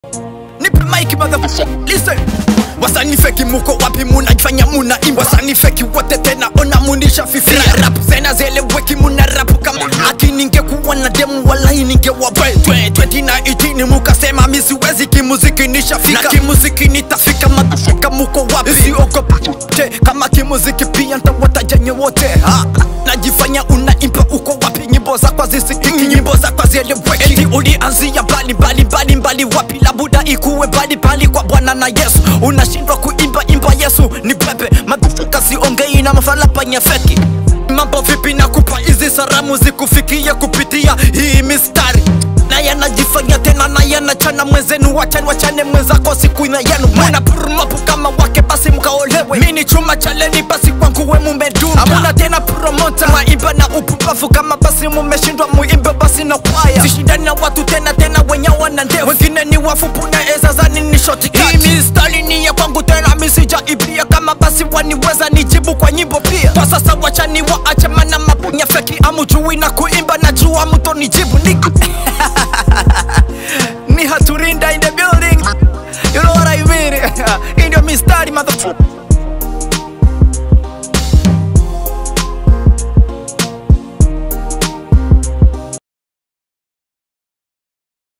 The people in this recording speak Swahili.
nipe mic motherfucker listen wasani feki muko wapi munajifanya muna imba wasani feki wote tena ona munisha fifia rap zena zeleweki muna rapu kama aki ningekuwa na demu walai ningewa twenty na itini mukasema misiwezi kimuziki nishafika na kimuziki nitafika motherfucker muko wapi siogopa te kama kimuziki pia ntawatajenye wote ha najifanya unaimba uko wapi nyimbo zakwa zisikiki nyimbo zakwa zieleweki eti ulianzia mbali mbali mbali mbali wapi labuda ikuwe mbali mbali kwa bwana na yesu unashindwa kuimba imba yesu ni pepe madufuka siongei na mafalapanya feki mambo vipi na kupa hizi saramu zikufikia kupitia hii mistari na yanajifanya tena na yanachana mwenzenu wachani wachane mwenzako siku ina yenu muna purumapu kama wake basi mkaolewe mini chuma chaleni basi kwangu we mumedunda amuna tena promota mwaimba na upumbavu kama basi mumeshindwa muimbe basi na kwaya sishindani na watu tena tena wenye wana ndevu wengine ni wafupu na ezazani ni shoti hii mistari ni ya kwangu tena misijaibia kama basi waniweza nijibu kwa nyimbo pia kwa sasa wachani waache mana mapunya feki amujui na kuimba na jua mto nijibu niki ni haturinda in the building you know what I mean in your mistari motherfucker